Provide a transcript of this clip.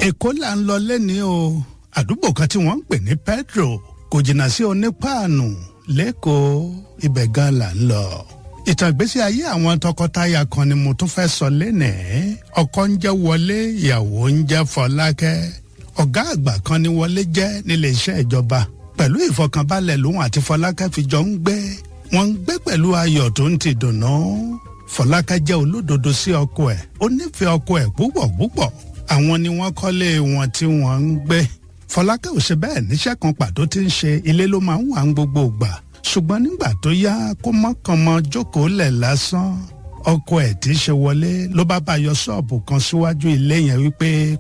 èkó là ń lọ lẹ́ni o àdúgbò kan tí wọ́n ń pè ní pedro kò jìnnà sí onípaànù lẹ́kọ̀ọ́ ibẹ̀ gan là ń lọ. ìtàn ìgbésí ayé àwọn tọkọtaya kan ni mo tún fẹ́ sọ lénìí ọkọ ń jẹ́ wọlé ìyàwó ń jẹ́ fọlákẹ́ ọ̀gá àgbà kan ni wọlé jẹ́ nílé iṣẹ́ ìjọba pẹ̀lú ìfọkànbalẹ̀ lòun àti fọlákẹ́ fi jọ ń gbé wọ́n ń gbé pẹ̀lú ayọ̀ tó ń ti dùnnú fọlákẹ́ jẹ́ olódodo sí ọkọ ẹ̀ ó nífẹ̀ẹ́ ọkọ ẹ̀ púpọ̀ púpọ̀ àwọn ni wọ́n kọ́lé wọn tí wọ́n ń gbé fọlákẹ́ ò ṣe bẹ́ẹ̀ níṣẹ́ kan pàtó tí ń ṣe ilé ló máa ń wà ń gbogbo ìgbà ṣùgbọ́n nígbà tó yá kó mọ́kànmọ́ jókòó lẹ̀ lásán ọkọ ẹ̀ tí í ṣe wọlé ló bá bá yọ ṣọ́ọ̀bù kan síwájú ilé yẹn wípé